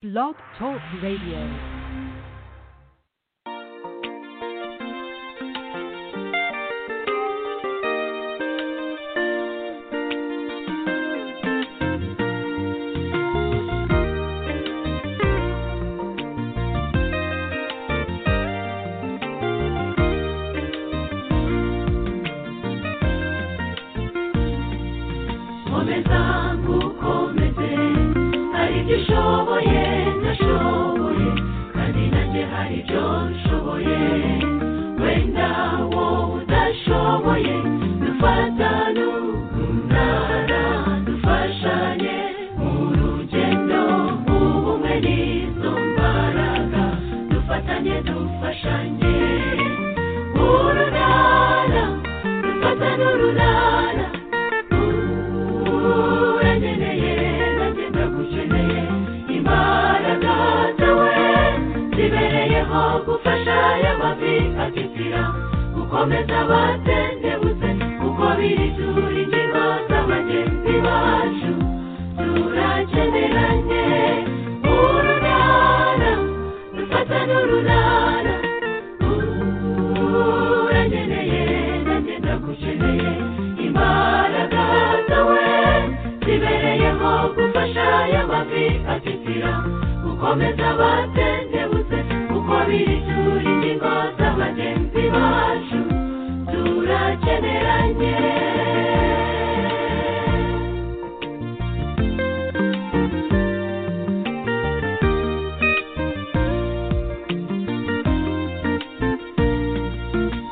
Blog Talk Radio. komeza ntukomeze hari ibyo ushoboye ntashoboye kandi nanjye hari ibyo nshoboye wenda wowe udashoboye dufatane umunara dufashanye mu rugendo ubumwe n'izo mbaraga dufatanye dufashanye urunara dufatane urunara uranyeneye nanjye ndagukeneye imbaraga zawe zibereyeho gufasha aya mavi atitira gukomeza abatendebutse kuko biri turi ingingo za bagenzi bacu turakeneranye urunara dufatane urunara uranyeneye nanjye ndagukeneye imbaraga zawe zibereyeho gufasha aya mavi atitira gukomeza abatendebutse kuko biri turi ingingo za bagenzi bacu turakeneranye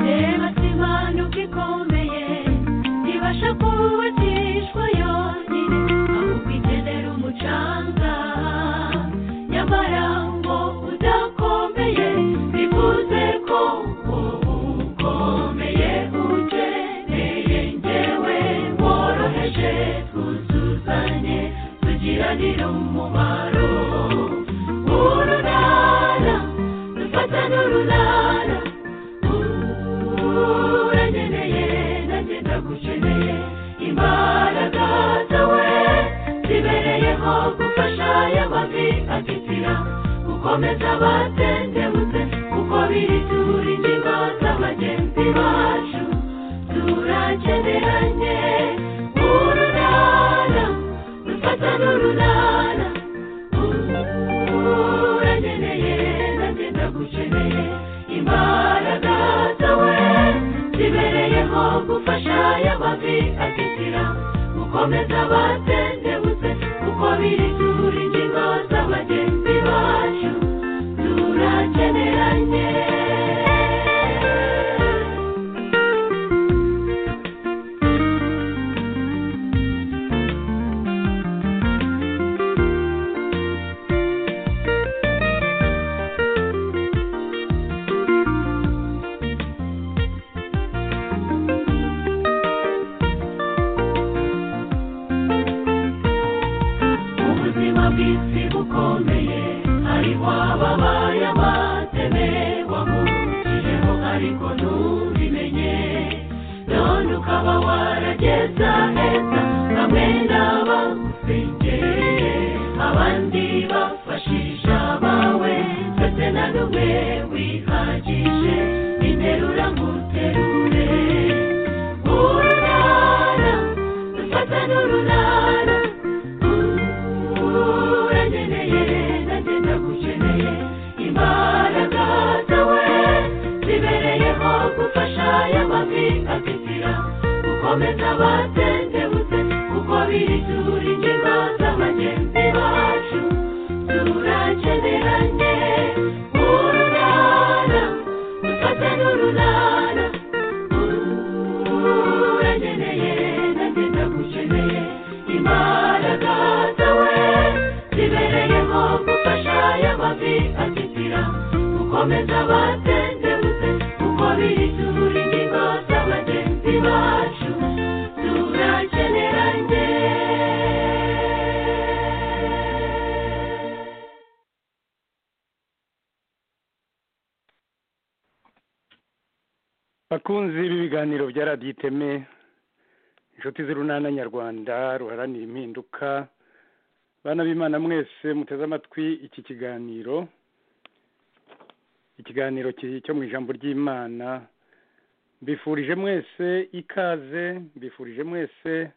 reba si impanuka ikomeye ibasha kubakishwa yonyine ahubwo ikenera umucanga nyamara ngo udakomeye bivuze ko ukomeye ukeneye ngewe woroheje twuzuzanye tugiranire umumaro urunara dufatane urunara uranyeneye nanjye ndagukeneye imbaraga zawe zibereyeho gufasha aya mavi atitira gukomeza abatendebutse kuko biri turi ingingo za bagenzi bacu turakeneranye urunara dufatane urunara uranyeneye nanjye ndagukeneye imbaraga zawe zibereyeho gufasha aya mavi atitira gukomeza abatendebutse kuko biri turi ingingo za bagenzi bacu turakeneranye ubuzima bw'isi bukomeye hariho ababaye abateme wamukijeho ariko ntubimenye none ukaba warageza heza bamwe n'abagusengereye abandi bafashije abawe ndetse na n'umwe wihagije interura nguterure urunara dufata n'urunara uranyeneye nanjye ndagukeneye imbaraga zawe zibereyeho gufasha aya mavi atitira gukomeza abatendebutse kuko biri turi ingingo za bagenzi bacu turakeneranye urunara dufate n'urunara uranyeneye nanjye ndagukeneye imbaraga zawe zibereyeho gufasha aya mavi atitira gukomeza abatendebutse kuko biri turi ingingo za bagenzi bacu turakeneranye bakunzi b'ibiganiro bya radiyo iteme inshuti z'urunana nyarwanda ruharanira impinduka bana b'imana mwese muteze amatwi iki kiganiro ikiganiro ki- cyo mu ijambo ry'imana mbifurije mwese ikaze mbifurije mwese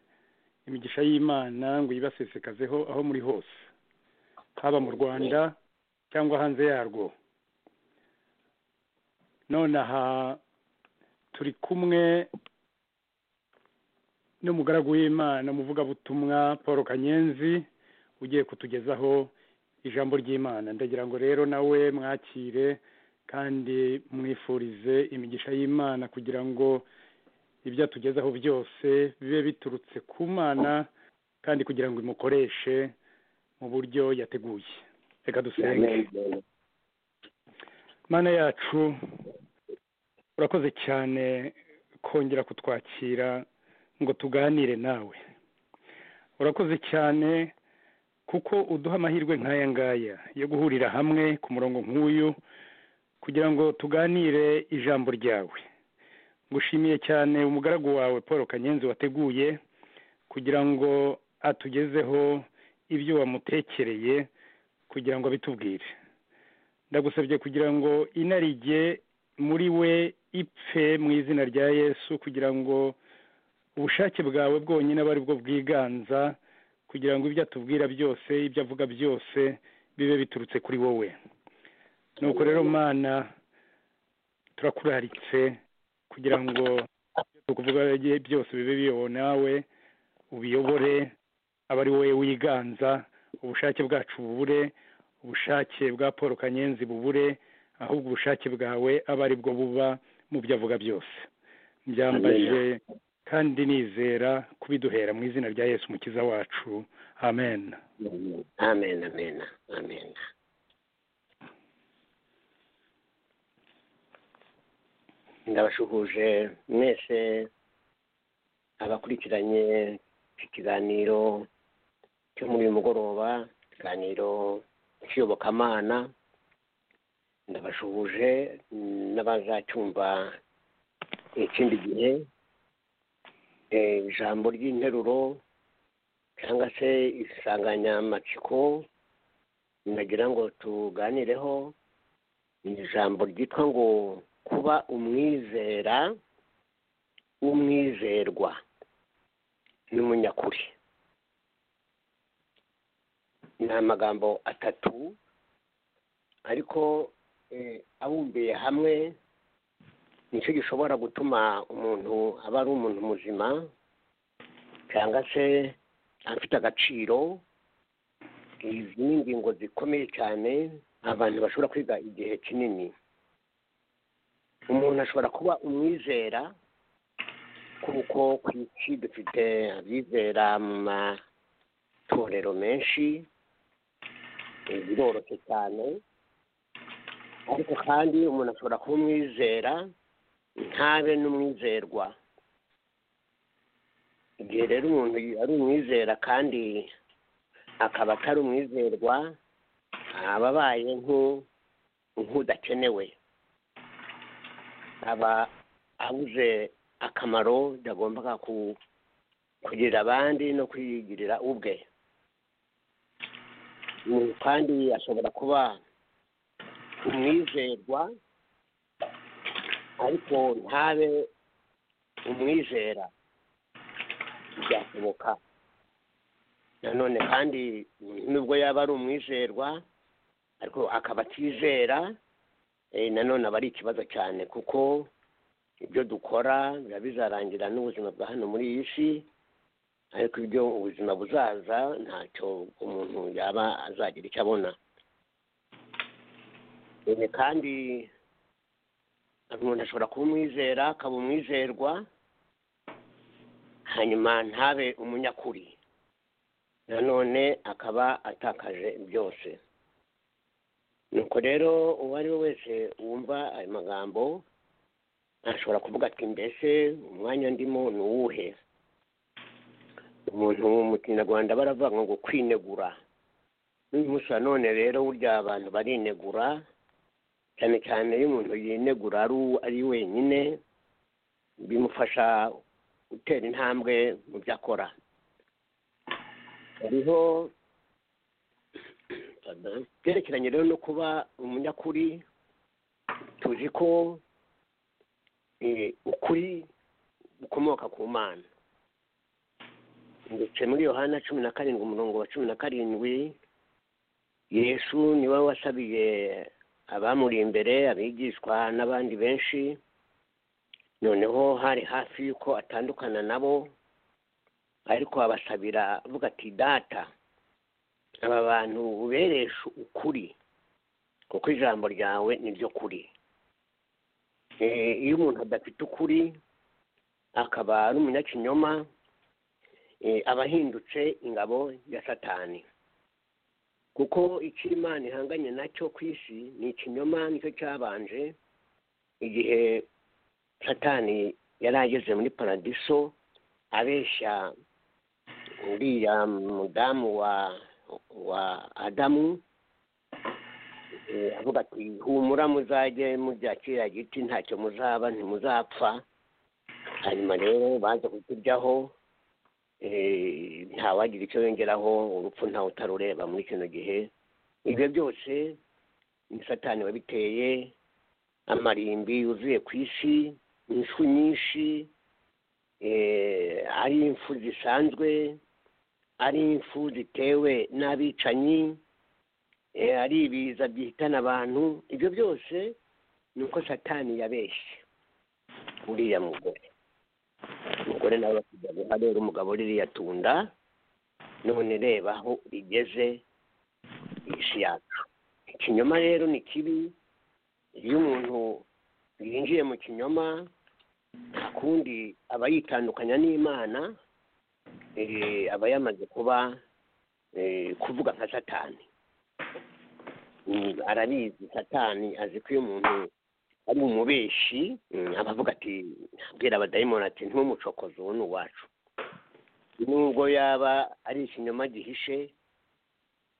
imigisha y'imana ngo yibasesekazeho aho muri hose haba mu rwanda cyangwa hanze yarwo none aha turi kumwe n'umugaragu w'imana umuvugabutumwa paul kanyenzi ugiye kutugezaho ijambo ry'imana ndagira ngo rero nawe mwakire kandi mwifurize imigisha y'imana kugira ngo ibyo atugezaho byose bibe biturutse ku mana kandi kugira ngo imukoreshe mu buryo yateguye reka dusenge mana yacu urakoze cyane kongera kutwakira ngo tuganire nawe urakoze cyane kuko uduha amahirwe nk'aya ngaya yo guhurira hamwe ku murongo nk'uyu kugira ngo tuganire ijambo ryawe ngushimiye cyane umugaragu wawe paul kanyenzi wateguye kugira ngo atugezeho ibyo wamutekereye kugira ngo abitubwire ndagusabye kugira ngo inarijye muri we ipfe mu izina rya yesu kugira ngo ubushake bwawe bwonyine aba ari bwo bwiganza kugira ngo ibyo atubwira byose ibyo avuga byose bibe biturutse kuri wowe nuko rero mana turakuraritse kugira ngo ibyo tukuvuga byose bibe biyobowe nawe ubiyobore aba ari wowe wiganza ubushake bwacu bubure ubushake bwa paul kanyenzi bubure ahubwo ubushake bwawe aba ari bwo buba mu byo avuga byose byambaje kandi nizera kubiduhera mu izina rya yesu mukiza wacu amen amen amen amen ndabashuhuje mwese abakurikiranye iki kiganiro cyo muri uyu mugoroba ikiganiro cy'iyobokamana ndabashuhuje mm, n'abazacyumva ikindi gihe Eh, ijambo ry'interuro cyangwa se insanganyamatsiko nagira ngo tuganireho ni ijambo ryitwa ngo kuba umwizera w'umwizerwa n'umunyakuri ni amagambo atatu ariko eh, abumbiye hamwe nicyo gishobora gutuma umuntu aba ari umuntu muzima cyangwa se afite agaciro izi ni ingingo zikomeye cyane abantu bashobora kwiga igihe kinini umuntu ashobora kuba umwizera kuko ku isi dufite abizera mu matorero menshi eh, biroroshye cyane ariko kandi umuntu ashobora kuba umwizera ntabe n'umwizerwa igihe rero umuntu ari umwizera kandi akaba atari umwizerwa aba abaye nk'u- nk'udakenewe aba abuze akamaro yagombaga ku- kugirira abandi no kwigirira ubwe Umuntu kandi ashobora kuba umwizerwa ariko ntabe umwizera byashoboka nanone kandi nubwo yaba ari umwizerwa ariko akaba atizera eh, nanone aba ari ikibazo cyane kuko ibyo dukora biba bizarangira n'ubuzima bwa hano muri iyi si ariko ibyo ubuzima buzaza ntacyo umuntu yaba azagira icyo abona Eh, kandi umuntu ashobora kuba umwizera akaba umwizerwa hanyuma ntabe umunyakuri nanone akaba atakaje byose nuko rero uwo ari we wese wumva ayo magambo ashobora kuvuga ati mbese umwanya ndimo ni uwuhe umuntu mu kinyarwanda baravuga ngo kwinegura n'uyu munsi wa none rero burya abantu barinegura cyane cyane iyo umuntu yinegura ari uw- ari wenyine bimufasha gutera intambwe mu byo akora hariho byerekeranye rero no kuba umunyakuri tuzi ko eh, ukuri gukomoka ku mana ndetse muri yohana cumi na karindwi umurongo wa cumi na karindwi yesu niwe wasabiye abamuri imbere abigishwa n'abandi benshi noneho hari hafi y'uko atandukana nabo ariko abasabira avuga ati data aba bantu ubereshe ukuri kuko ijambo ryawe ni ryo kuri Eh, iyo umuntu adafite ukuri akaba ari umunyakinyoma eh, aba ahindutse ingabo ya satani kuko icyo imana ihanganye nacyo ku isi ni ikinyoma nicyo cyabanje igihe satani yari ageze muri paradiso abeshya uriya mudamu wa wa adamu Eh, avuga ati humura muzajye murya kiriya giti ntacyo muzaba ntimuzapfa hanyuma rero baza kukiryaho eh, ntawagira icyo yongeraho urupfu ntawe utarureba muri kino gihe ibyo byose ni satani wabiteye amarimbi yuzuye ku isi infu nyinshi eh, ari imfu zisanzwe ari imfu zitewe n'abicanyi eh, ari ibiza byihitana abantu ibyo byose ni uko satani yabeshye uriya mugore umugore nawe basigaye rero umugabo ririya tunda none reba aho rigeze isi yacu ikinyoma rero ni kibi iyo umuntu yinjiye mu kinyoma nta kundi aba yitandukanya n'imana eh, aba yamaze kuba eh, kuvuga nka satani Mm, arabizi satani azi ko iyo umuntu ari umubeshi mm, aba avuga ati abwira abadayimoni ati ntumucokoze uwo ni uwacu nubwo yaba ari ikinyoma gihishe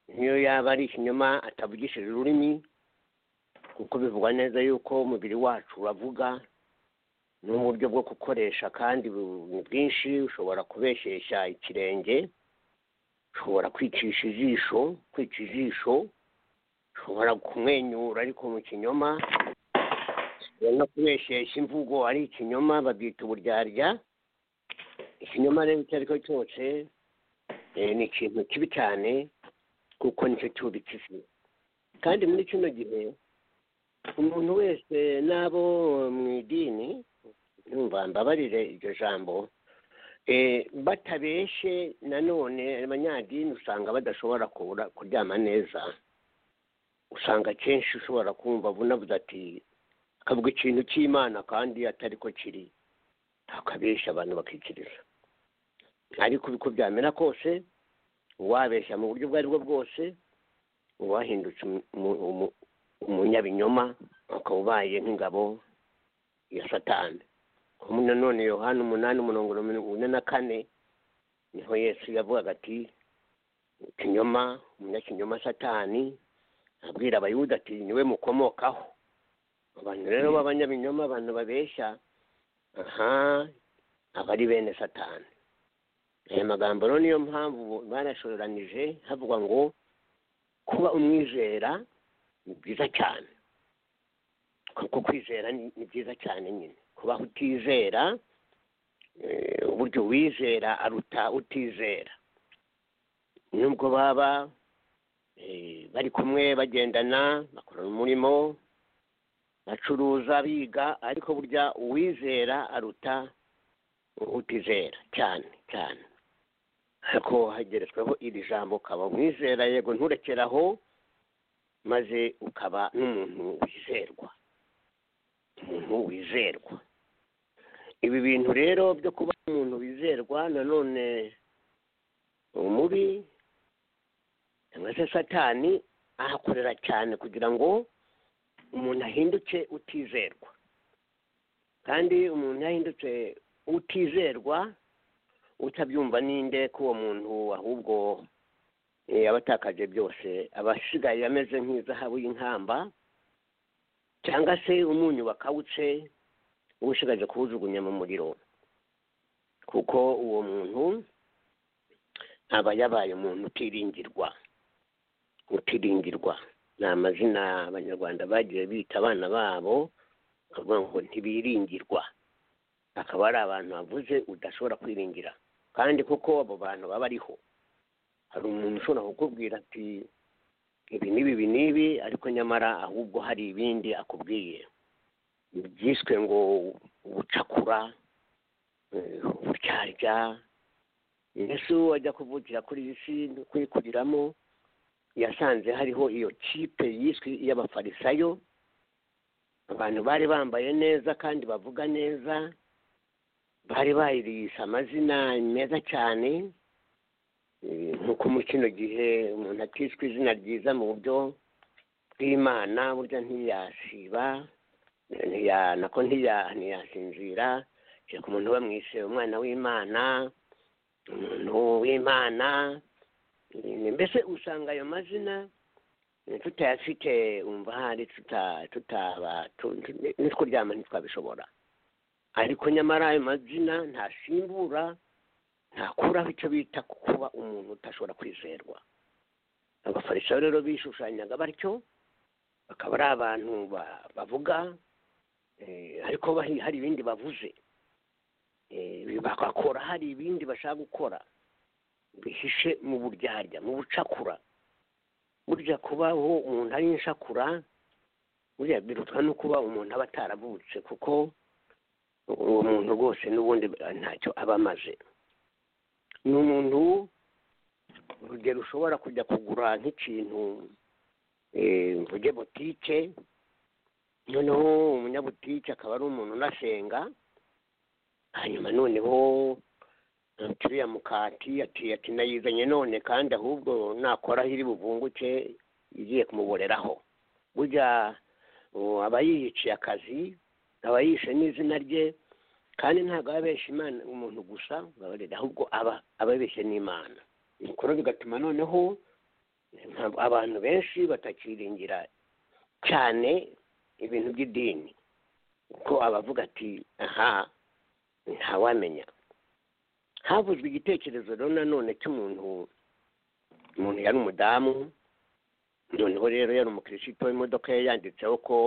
niyo yaba ari ikinyoma atavugishije ururimi kuko bivugwa neza yuko umubiri wacu uravuga n'uburyo bwo gukoresha kandi bu- ni bwinshi ushobora kubeshesha ikirenge ushobora kwicisha ijisho kwica ijisho ushobora kumwenyura ariko mu kinyoma ushobora no kubeshesha imvugo ari ikinyoma babyita uburyarya ikinyoma rero icyo ari cyo cyose eh, ni ikintu kibi cyane kuko nicyo cyubitse isi kandi muri kino gihe umuntu wese n'abo mu idini numva mbabarire iryo jambo eh, batabeshe nanone abanyadini usanga badashobora kubura- kuryama neza usanga akenshi ushobora kumva bunavuze ati akavuga ikintu cy'imana kandi atari ko kiri akabeshya abantu bakikiriza ariko uko byamera kose uwabeshya mu buryo ubwo ari bwo bwose uba wahindutse umu- umu- umu- umunyabinyoma ukaba ubaye nk'ingabo ya satani umu- nanone yohani umunani umurongo mirongo ine na kane niho yesu yavugaga ati ikinyoma umunyakinyoma satani abwira abayuda ati niwe mukomokaho abantu rero b'abanyabinyoma abantu babeshya aha aba ari bene satani aya magambo rero niyo mpamvu barashoreranije havugwa ngo kuba umwizera ni byiza cyane kuko kwizera ni ni byiza cyane nyine kubaho utizera eh, uburyo wizera aruta utizera nubwo baba eh, bari kumwe bagendana bakorana umurimo bacuruza biga ariko burya uwizera aruta utizera cyane cyane ariko hageretsweho iri jambo ukaba umwizera yego nturekeraho maze ukaba n'umuntu wizerwa umuntu wizerwa ibi bintu rero byo kuba umuntu wizerwa nanone umubi cyangwa se satani ahakorera cyane kugira ngo umuntu ahinduke utizerwa kandi umuntu iyo ahindutse utizerwa utabyumva ninde ko uwo muntu ahubwo eh, aba atakaje byose aba asigaye ameze nk'izahabu y'inkamba cyangwa se umunyu bakawuce ushigaje kuwujugunya mu muriro kuko uwo muntu aba yabaye umuntu utiringirwa gutiringirwa ni amazina abanyarwanda bagiye bita abana babo bakavuga ngo ntibiringirwa akaba ari abantu bavuze udashobora kwiringira kandi kuko abo bantu baba ariho hari umuntu ushobora kukubwira ati ibi n'ibi ibi n'ibi ariko nyamara ahubwo hari ibindi akubwiye byiswe ngo ubucakura eh, uburyarya yesu ajya kuvukira kuri iyi si no kuyikuriramo yasanze hariho iyo kipe yiswe iy'abafarisayo abantu bari bambaye neza kandi bavuga neza bari bayirihishe amazina meza cyane Eh, nkuko mu kino gihe umuntu atishwe izina ryiza mu buryo bw'imana burya ntiyasiba ntiya nako ntiya ntiyasinzira kereka umuntu bamwishe umwana w'imana umuntu w'imana Eh, mbese usanga ayo mazina eh, tutayafite umva hari tuta- tutaba tu- tu- nitwuryama ntitwabishobora ariko nyamara ayo mazina ntasimbura ntakuraho icyo bita ku kuba umuntu udashobora kwizerwa abafarisayo rero bishushanyaga batyo bakaba ari abantu ba- bavuga eh, ariko bahi- hari ibindi bavuze Eh, bagakora hari ibindi bashaka gukora bihishe mu buryarya mu bucakura burya kubaho umuntu ari inshakura burya birutwa no kuba umuntu aba ataravutse kuko uwo muntu rwose n'ubundi ntacyo aba amaze ni umuntu urugero ushobora kujya kugura nk'ikintu eh, mvuge botike noneho umunyabutike akaba ari umuntu unasenga hanyuma noneho ati uriya mukati ati ati nayizanye none kandi ahubwo nakora aho iri buvunguke igiye kumuboreraho burya uwo aba yiyiciye akazi aba yishe n'izina rye kandi ntabwo aba abeshya imana umuntu gusa mbabarira, ahubwo aba aba abeshya n'imana nuko rero bigatuma noneho ntabwo abantu benshi batakiringira cyane ibintu by'idini kuko abavuga ati aha ntawamenya havuzwe igitekerezo rero nanone cy'umuntu umuntu yari umudamu noneho rero yari umukirisitu imodoka ye yanditseho ko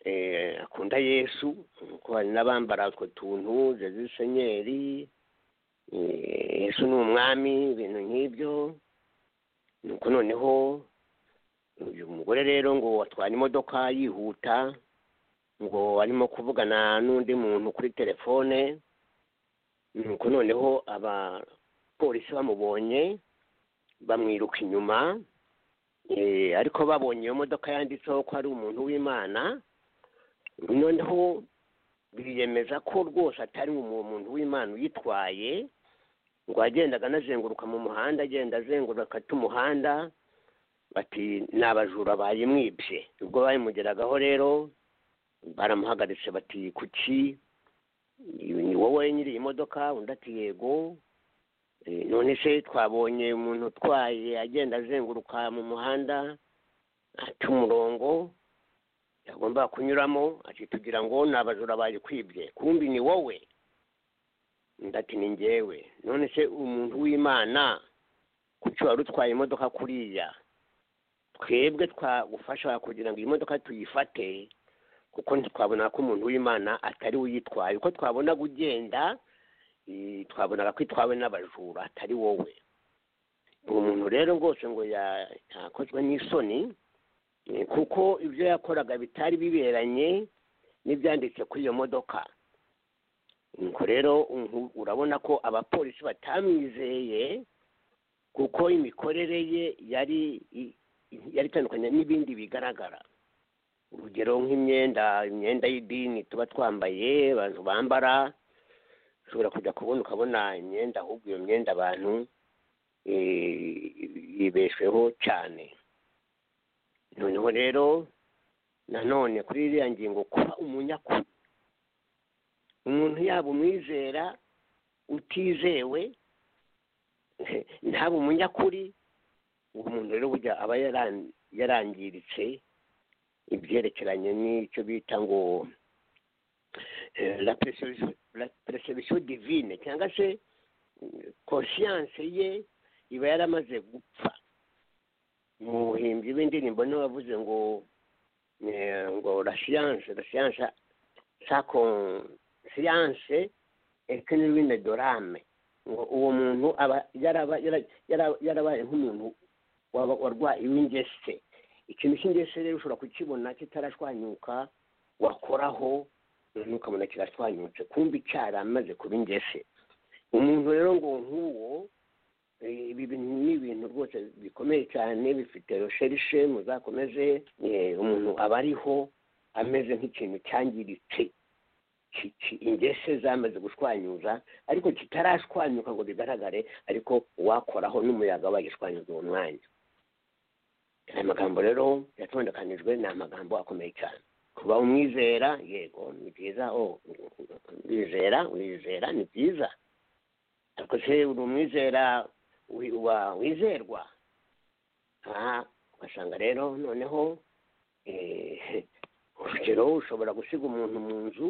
eh, akunda yesu kuko hari n'abambara utwo tuntu zezu senyeri eh, yesu ni umwami ibintu nk'ibyo nuko noneho uyu mugore rero ngo atwara imodoka yihuta ngo arimo kuvugana n'undi muntu kuri telefone nuko noneho abapolisi bamubonye bamwiruka inyuma eh, ariko babonye iyo modoka yanditseho ko ari umuntu w'imana noneho biyemeza ko rwose atari uwo muntu w'imana uyitwaye ngo yagendaga anazenguruka mu muhanda agenda azenguruka ata umuhanda bati ni abajura bayimwibye ubwo bayimugeragaho rero baramuhagaritse bati kuki ni wowe nyiri iyi modoka undi ati yego Eh, none se twabonye umuntu utwaye agenda azenguruka mu muhanda aca umurongo yagomba kunyuramo ati tugira ngo ni abajura bayikwibye kumbi ni wowe undi ati ni njyewe none se umuntu w'imana kuki wari utwaye imodoka kuriya twebwe twagufasha kugira ngo iyi modoka tuyifate kuko ntitwabonaga ko umuntu w'imana atari we uyitwaye uko twabonaga ugenda eh, twabonaga ko itwawe n'abajura atari wowe uwo muntu rero rwose ngo ya- yakozwe n'isoni eh, kuko ibyo yakoraga bitari biberanye n'ibyanditse kuri iyo modoka nuko rero umu- urabona ko abapolisi batamwizeye kuko imikorere ye yari i- i- yari itandukanye n'ibindi bigaragara urugero nk'imyenda imyenda y'idini tuba twambaye abantu bambara ushobora kujya kubona ukabona imyenda ahubwo iyo myenda abantu eh, yibeshweho cyane noneho rero nanone kuri iriya ngingo kuba umunyakuri umuntu yaba umwizera utizewe ntaba umunyakuri uwo muntu rero burya aba yaran- yarangiritse ibyerekeranye n'icyo bita ngo eh, la perception- la perception divine cyangwa se conscience ye iba yaramaze gupfa umuhimbyi w'indirimbo niwe wavuze ngo eh, ngo la science la science sa con science economine dorame ngo uwo muntu aba yaraba yara- yara- yarabaye nk'umuntu waba- warwaye w'ingese ikintu cy'ingese rero ushobora kukibona kitarashwanyuka wakoraho noneho ukabona kirashwanyutse kumva icyara amaze kuba ingese umuntu rero ngo nk'uwo eh, ibi bintu ni ibintu rwose bikomeye cyane bifite resherishe muzakomeze eh, umuntu aba ariho ameze nk'ikintu cyangiritse ki- ki- ingese zamaze gushwanyuza ariko kitarashwanyuka ngo bigaragare ariko uwakoraho n'umuyaga wagishwanyuza uwo mwanya aya magambo rero yatondekanijwe ni amagambo akomeye cyane kuba umwizera yego ni byiza o wizera wizera ni byiza ariko se uri umwizera wi- wa- wizerwa aha ugasanga rero noneho eh, urugero ushobora gusiga umuntu mu nzu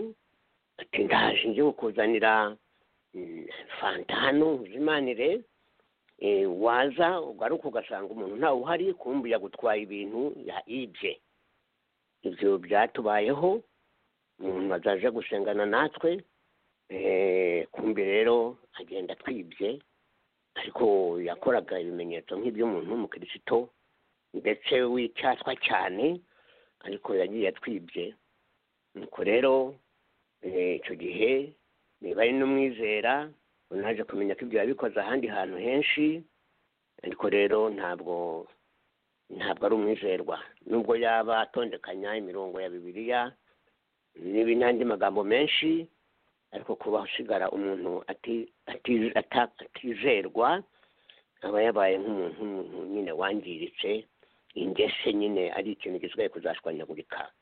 ati ndaje ngiye kukuzanira mm, fanta hano uzimanire eh, waza ugaruka ugasanga umuntu ntawe uhari kumbi yagutwaye ibintu ya ibye ibyo byatubayeho umuntu azaje gusengana natwe eh, kumbi rero agenda atwibye ariko yakoraga ibimenyetso nk'iby'umuntu w'umukristo ndetse w'icyatwa cyane ariko yagiye atwibye nuko rero eh, icyo gihe niba ari n'umwizera unaje kumenya ko ibyo yabikoze ahandi hantu henshi ariko rero ntabwo ntabwo ari umwizerwa nubwo yaba atondekanya imirongo ya bibiliya n'ibi n'andi magambo menshi ariko kuba usigara umuntu ati- ati- ata- atizerwa aba yabaye nk'umuntu umuntu nyine wangiritse ingese nyine ari ikintu gisigaye kuzashwanyagurika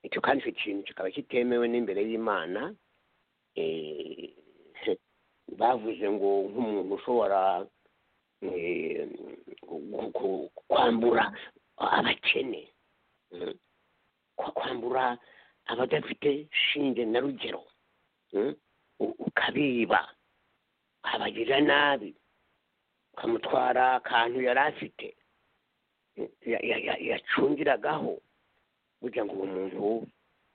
icyo kandi icyo kintu kikaba kitemewe n'imbere y'imana Eh, bavuze ngo nk'umuntu ushobora eh, gu- gu- kwambura abakene Mm. Kwa- kwambura abadafite shinge na rugero Mm? U- ukabiba abagira nabi ukamutwara akantu yari afite ya- ya- ya- yacungiragaho burya ngo uwo muntu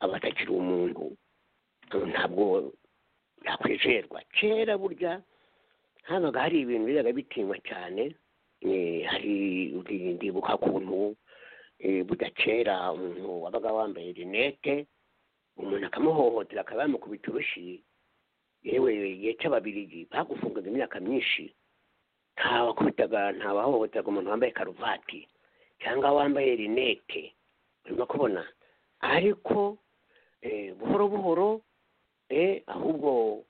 aba atakiri umuntu ubu ntabwo yakwizerwa kera burya habaga hari ibintu bizaga bitinywa cyane Eh, hari ndibuka kuntu burya kera umuntu wabaga wambaye rinete umuntu akamuhohotera akaba yamukubita urushi yewe igihe cy'ababirigi bagufungaga imyaka myinshi ntawakubitaga ntawahohoteraga umuntu wambaye karuvati cyangwa wambaye rinete urimo kubona ariko eh, buhoro buhoro eh, ahubwo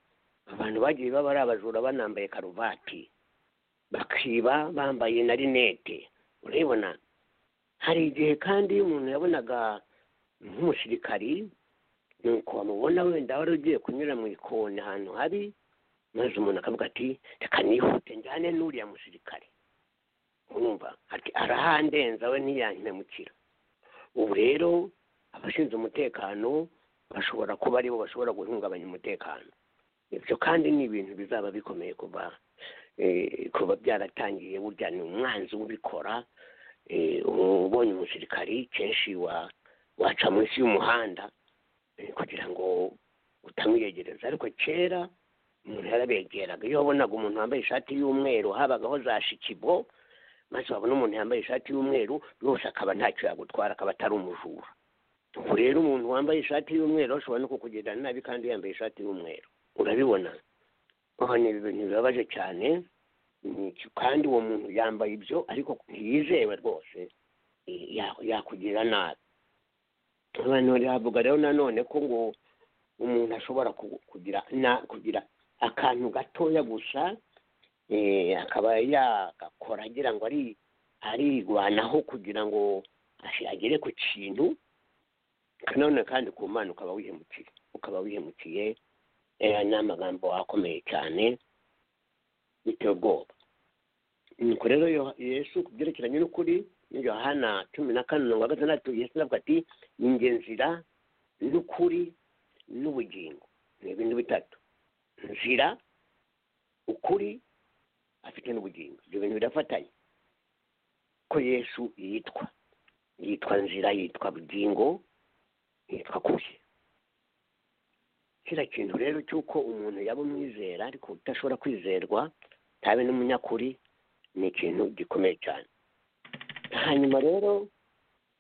abantu bagiye baba ari abajura banambaye karuvati bakiba bambaye na rinete urabibona hari igihe kandi umuntu yabonaga nk'umusirikari nuko wamubona wenda wari ugiye kunyura mu ikoni ahantu habi maze umuntu akavuga ati reka nihute njyane n'uriya musirikare urumva ati arahandenza we ntiyantemukira ubu rero abashinzwe umutekano bashobora kuba aribo bashobora guhungabanya umutekano ibyo kandi ni ibintu bizaba bikomeye kuba eh, kuba byaratangiye burya ni umwanzi ubikora eh, ubonye umusirikari kenshi wa- waca munsi y'umuhanda eh, kugira ngo utamwiyegereza ariko kera umuntu yarabegeraga iyo wabonaga umuntu wambaye ishati y'umweru habagaho za shikibo maze wabona umuntu yambaye ishati y'umweru yose akaba ntacyo yagutwara akaba atari umujura ubu rero umuntu wambaye ishati y'umweru ashobora no kukugirira nabi kandi yambaye ishati y'umweru urabibona aha ni ibintu bibabaje cyane ni iki- kandi uwo muntu yambaye ibyo ariko ntiyizewe rwose eh, ya- yakugirira nabi abantu bavuga rero nanone ko ngo umuntu ashobora ku- kugira na kugira akantu gatoya gusa eh, akaba yagakora agira ngo ari arirwanaho kugira ngo ashi- agere ku kintu nanone kandi ku mana ukaba wihemukiye ukaba wihemukiye eh, ni amagambo akomeye cyane biteye ubwoba nuko rero Yo- yesu ku byerekeranye n'ukuri ni yohana cumi na kane mirongo gatandatu yesu aravuga ati ninjye nzira n'ukuri n'ubugingo ni ibintu bitatu nzira ukuri afite n'ubugingo ibyo bintu birafatanye ko yesu yitwa yitwa nzira yitwa bugingo yitwa kuri kiriya kintu rero cy'uko umuntu yaba umwizera ariko udashobora kwizerwa ntabe n'umunyakuri ni ikintu gikomeye cyane hanyuma rero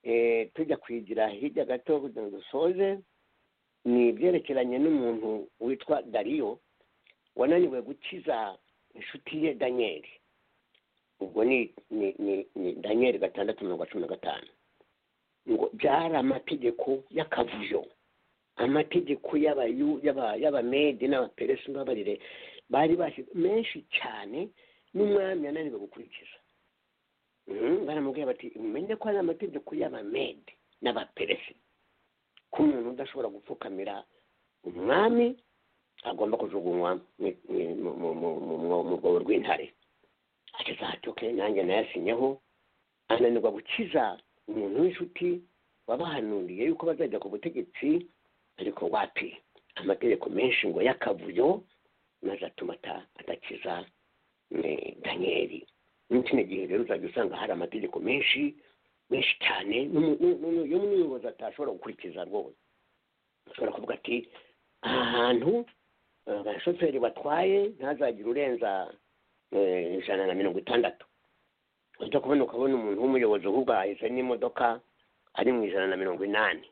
eh, tujya kwigira hirya gato kugira ngo dusoze ni ibyerekeranye n'umuntu witwa dariyo wananiwe gukiza inshuti ye daniyeli ubwo ni ni ni, ni daniyeli gatandatu mirongo cumi na gatanu ngo byari amategeko y'akavuyo amategeko y'abayu y'aba- y'abamede n'abaperesi n'abarire bari bashyize menshi cyane n'umwami yananiwe gukurikiza Mhm, baramubwira bati umenye ko ari amategeko y'abamede n'abaperesi ko umuntu udashobora gupfukamira umwami agomba kujugunywa mu- mu- mu- mu- mu- mu- mu- mu rwobo rw'intare ageze ati oke nanjye nayasinyeho ananirwa gukiza umuntu w'inshuti wabahanuriye yuko bazajya ku butegetsi ariko wapi amategeko menshi ngo y'akavuyo maze atuma ata- adakiza eh, daniyeli muri kino gihe rero uzajya usanga hari amategeko menshi menshi cyane n'umu- n'u- n'u- y'umuyobozi atashobora gukurikiza rwose ashobora kuvuga ati aha hantu eh, abashoferi batwaye ntazagire urenza eh, ijana na mirongo itandatu ujya kubona ukabona umuntu w'umuyobozi ahubwo ahahise n'imodoka ari mu ijana na mirongo inani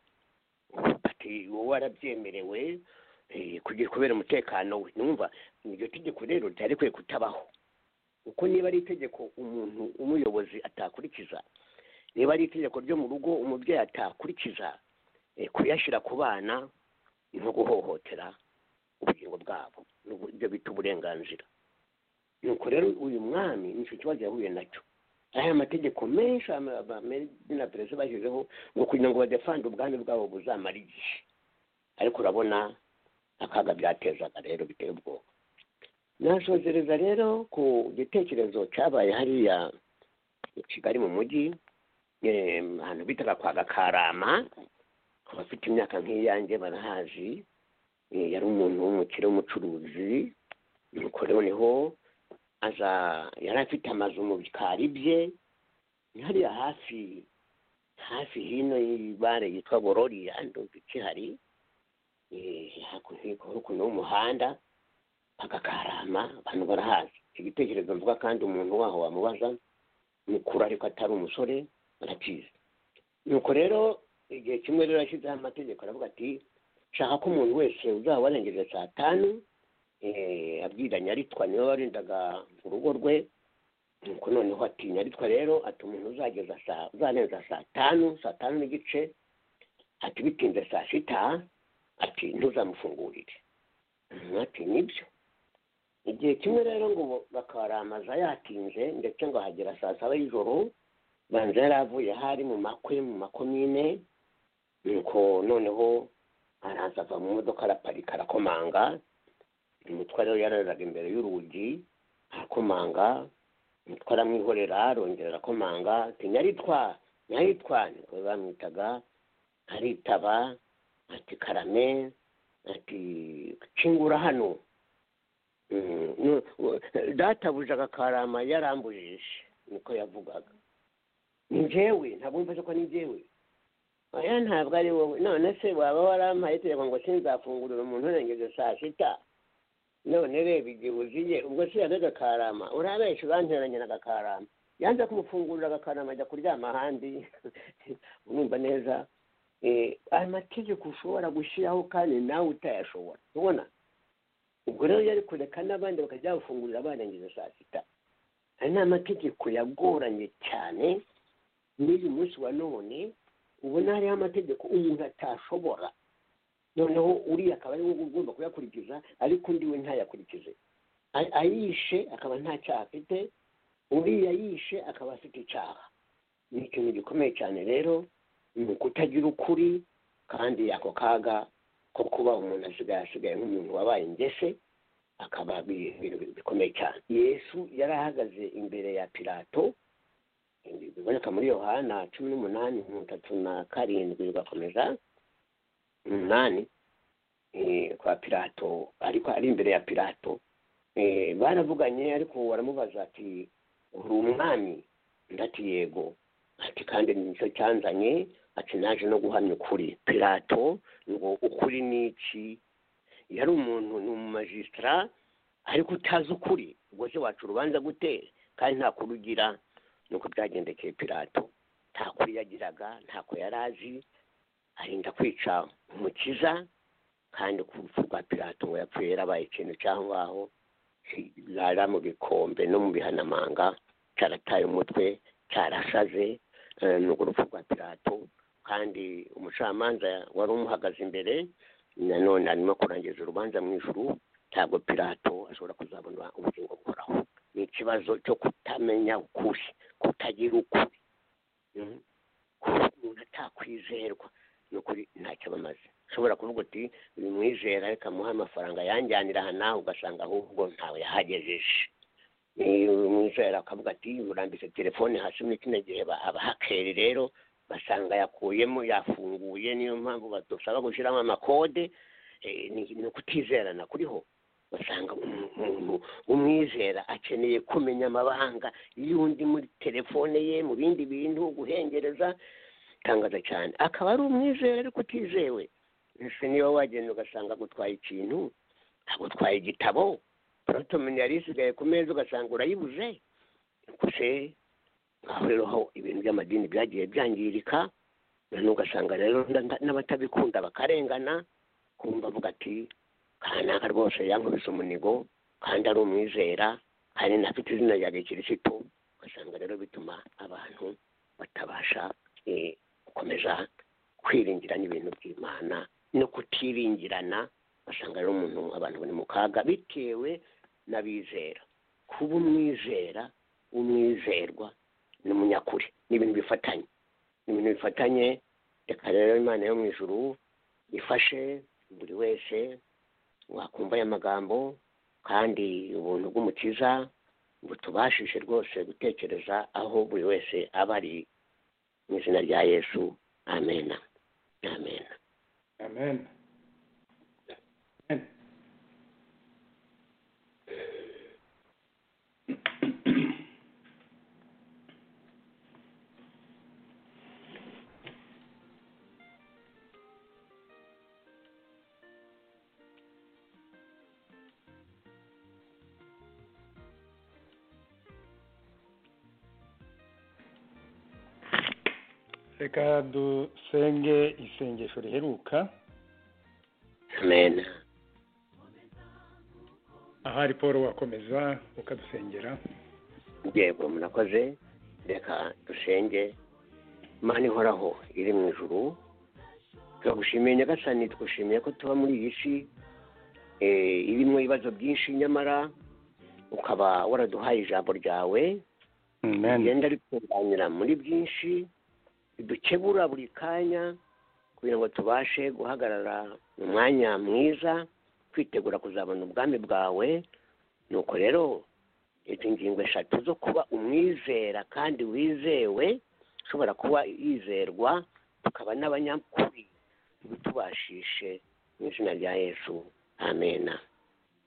ati wowe warabyemerewe eh, kugira kubera umutekano we numva iryo tegeko rero ryari kwiye kutabaho kuko niba ari itegeko umuntu umuyobozi atakurikiza niba ari itegeko ryo mu rugo umubyeyi atakurikiza eh, kuyashyira ku bana ni nko guhohotera ubugingo bwabo ni ubu- ibyo bita uburenganzira nuko rero uyu mwami nicyo kibazo yahuye nacyo aya amategeko menshi ama- ama- ameri- na perezida bashyizeho ngo kugira ngo badefande ubwami bwabo buzamara igihe ariko urabona akaga byatezaga rero biteye ubwoba nashozereza rero ku gitekerezo cyabaye hariya i kigali mu mujyi eh, ahantu bitaga kwa gakarama abafite imyaka nk'iyanjye barahazi eh, yari umuntu w'umukire w'umucuruzi nuko rero niho aza yari afite amazu mu bikari bye hariya hafi hafi hino y'ibare yitwa bororiya ndumva ikihari eh, hakuno hakuno y'umuhanda agakarama abantu barahazi icyo gitekerezo mvuga kandi umuntu waho wamubaza mukuru ariko atari umusore arakizi nuko rero igihe kimwe rero yashyizeho amategeko aravuga ati shaka ko umuntu wese uzaba warengeje saa tanu eh, abwira nyaritwa niwe warindaga urugo rwe nuko noneho ati nyaritwa rero ati umuntu uzageza saa uzarenza saa tanu saa tanu n'igice ati bitinze saa sita ati ntuzamufungurire ati nibyo igihe kimwe rero ngo bakaramaza yatinze ndetse ngo ahagera saa saba y'ijoro banza yari avuye hari mu makwe mu makomine nuko noneho araza ava mu modoka araparika arakomanga umutware we yararaga imbere y'urugi arakomanga umutware amwihorera arongera arakomanga ati nyaritwa nyaritwa niko bamwitaga aritaba ati karame ati kingura hano Mm, nu- u- databuja agakarama yarambujije niko yavugaga ni njyewe ntabwo mfashe ko ni njyewe oya ntabwo ari wowe none se waba warampaye itegeko ngo sinzafungurira umuntu urengeje saa sita none reba igihe uziye ubwo se yabe gakarama urabeshya uranteranya na gakarama yanze kumufungurira agakarama ajya kuryama ahandi urumva neza Eh, amategeko ushobora gushyiraho kandi nawe utayashobora ubona ubwo rero yari kureka n'abandi bakajya bafungurira barangije saa sita hari n'amategeko yagoranye cyane n'uyu munsi wa none ubona hariho amategeko umuntu atashobora noneho uriya akaba ari wowe ugomba kuyakurikiza ariko undi we ntayakurikize A- ayishe akaba nta cyaha afite uriya yishe akaba afite icyaha ni ikintu gikomeye cyane rero ni ukutagira ukuri kandi ako kaga ko kuba umuntu asigaye asigaye nk'umuntu wabaye ingese akaba bi- ibintu bikomeye cyane yesu yari ahagaze imbere ya pilato ibi biboneka muri yohana cumi n'umunani mirongo itatu na karindwi bigakomeza umunani eh, kwa pilato ariko ari imbere ya pilato Eh, baravuganye ariko baramubaza ati uri umwami ndati yego ati kandi nicyo cyanzanye ati naje no guhamya ukuri pirato ngo ukuri ni iki yari umuntu ni umumajisitara ariko utazi ukuri ubwo se waca urubanza gute kandi nta kuri ugira nuko byagendekeye pirato nta kuri yagiraga ntako yari azi arinda kwica umukiza kandi ku rupfu rwa pirato ngo yapfuye yarabaye ikintu cyangwa aho yari mu bikombe no mu bihanamanga cyarataye umutwe cyarashaje eh, ni urupfu rwa pirato kandi umucamanza wari umuhagaze imbere nanone arimo kurangiza urubanza mu ijuru ntabwo pirato ashobora kuzabona ubugingo buhoraho ni ikibazo cyo kutamenya ukuri kutagira ukuri Mhm. kuba umuntu atakwizerwa ni ukuri ntacyo bamaze ushobora kuvuga uti uyu mwizera reka muhe amafaranga yanjyanira aha nawe ugasanga ahubwo ntawe yahagejeje Eh, uyu mwizera akavuga ati urambitse telefone hasi muri kino gihe ba- abahakeri rero basanga yakuyemo yafunguye niyo mpamvu badusaba gushyiramo amakode Eh, ni ni ukutizerana kuriho basanga umuntu umwizera akeneye kumenya amabanga y'undi muri telefone ye mu bindi bintu guhengereza itangaza cyane akaba ari umwizera ariko utizewe ese niba wagenda ugasanga agutwaye ikintu agutwaye igitabo porotomini yari isigaye ku meza ugasanga urayibuze nuko se ngaho rero aho ibintu by'amadini byagiye byangirika noneho ugasanga rero nda- n'abatabikunda bakarengana kumva avuga ati kanaka rwose yankubise umunigo kandi ari umwizera kandi nafite izina rya gikirisitu ugasanga rero bituma abantu batabasha eh, gukomeza kwiringira n'ibintu by'imana no kutiringirana ugasanga rero umuntu abantu bari mu kaga bitewe n'abizera kuba umwizera umwizerwa n'umunyakuri ni ibintu bifatanye ni ibintu bifatanye reka rero imana yo mu ijuru ifashe buri wese wakumva aya magambo kandi ubuntu bw'umukiza butubashije rwose gutekereza aho buri wese aba ari mu izina rya yesu amena amena amen Amen. reka dusenge isengesho riheruka amena ahari paul wakomeza ukadusengera yego murakoze reka dusenge mana ihoraho iri mu ijuru turagushimiye nyagasani tugushimiye ko tuba muri iyi si eh, irimo ibibazo byinshi nyamara ukaba waraduhaye ijambo ryawe rigenda rikunganira muri byinshi ridukebura buri kanya kugira ngo tubashe guhagarara mu mwanya mwiza kwitegura kuzabona ubwami bwawe nuko rero izi ngingo eshatu zo kuba umwizera kandi wizewe ushobora kuba yizerwa tukaba n'abanyakuri bitubashishe mu izina rya yesu amena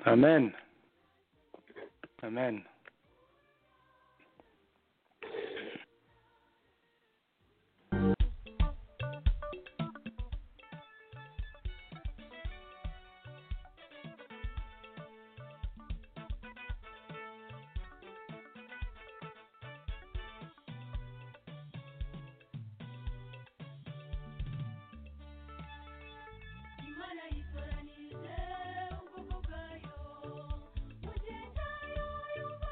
amen amen imana yitoranije ubwoko bwayo mu gihe cyayo yumva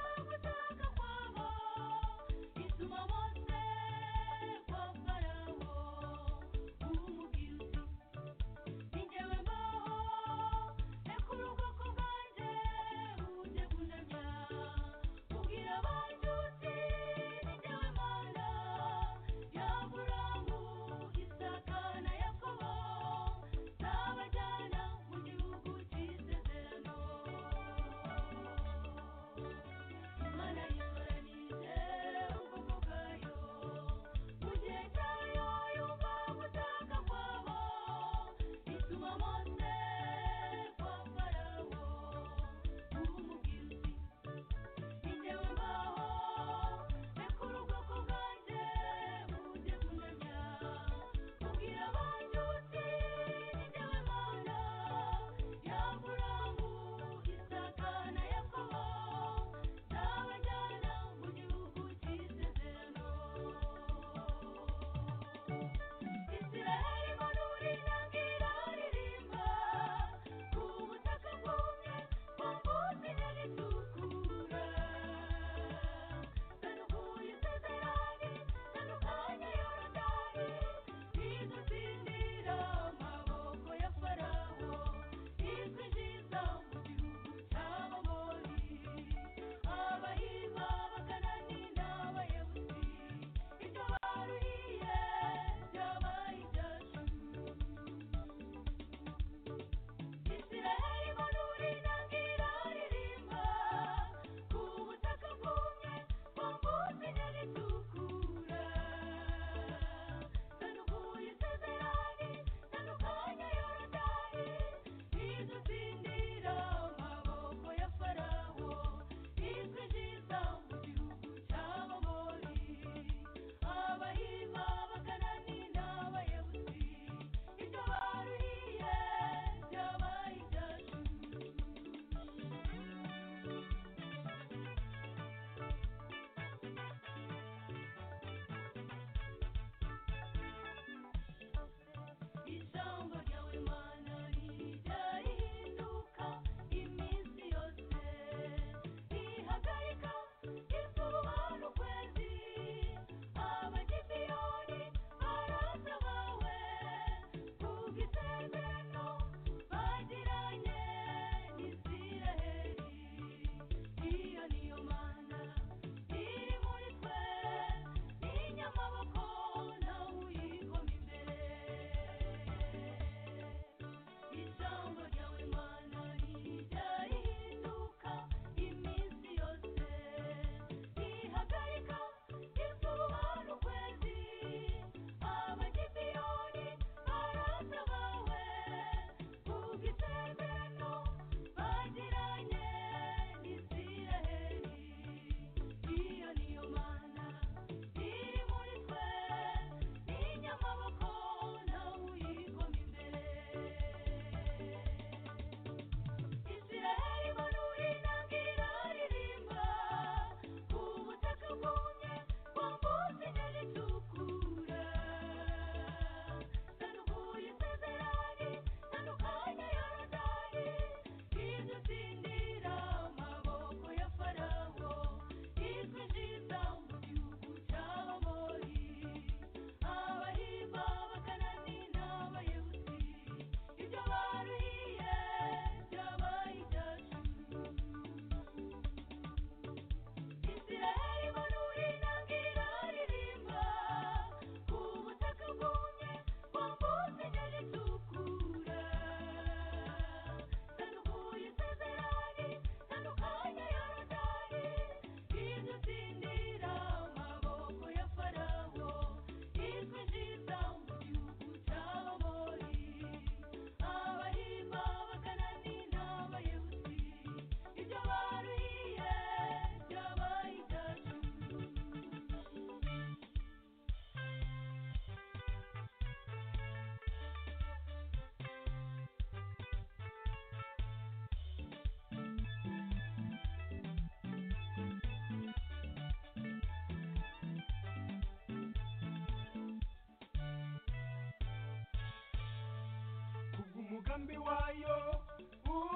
umugambi wayo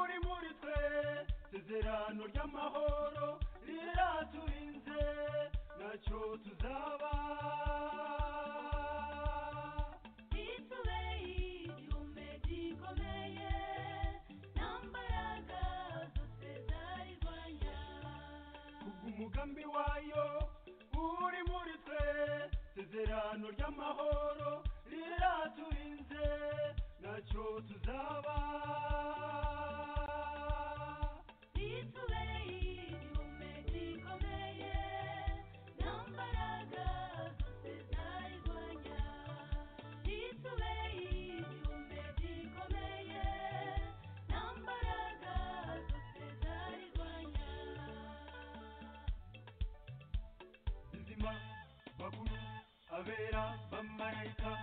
uri muri twe sezerano ry'amahoro riraturinze ntacyo tuzaba umugambi wayo uri muri twe sezerano ry'amahoro riraturinze ntacyo tuzaba abera bamarayika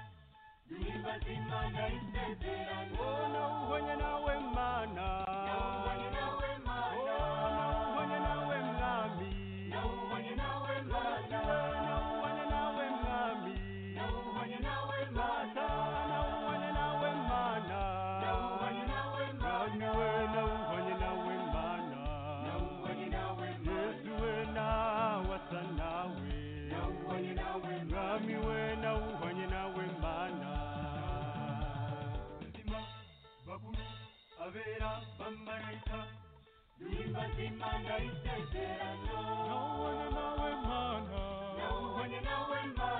duhimbaza imana isezerano oh, nawe ubonye nawe mana nawe ubonye nawe mana oh, nawe ubonye nawe mwami nawe ubonye nawe mana nawe ubonye nawe mwami nawe ubonye nawe mana nawe ubonye nawe mana nawe ubonye nawe mana nawe ubonye nawe mana nawe ubonye nawe mana yesu we nawe asa nawe mwami we nawuhanye nawe mana nzima bakuru abera bamarayika duhimbaza imana isezerano nawuhanye nawe mana nawuhanye nawe mana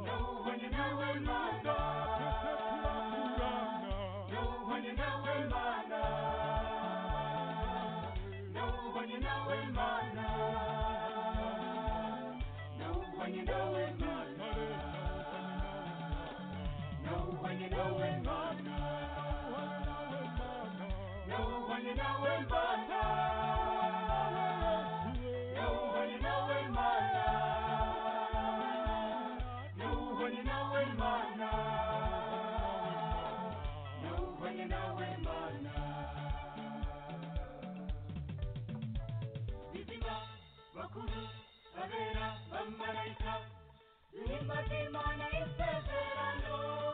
nawuhanye nawe mana nawuhanye nawe mana nawuhanye nawe mana when you know it, man. Know when you know it, man. Know when you know it, man. Know when you know it, man. Know when you know it, man. Know when you know it, man. Bizima, bakuru, abera. Mamarika, Nimba Dimana is the Verano.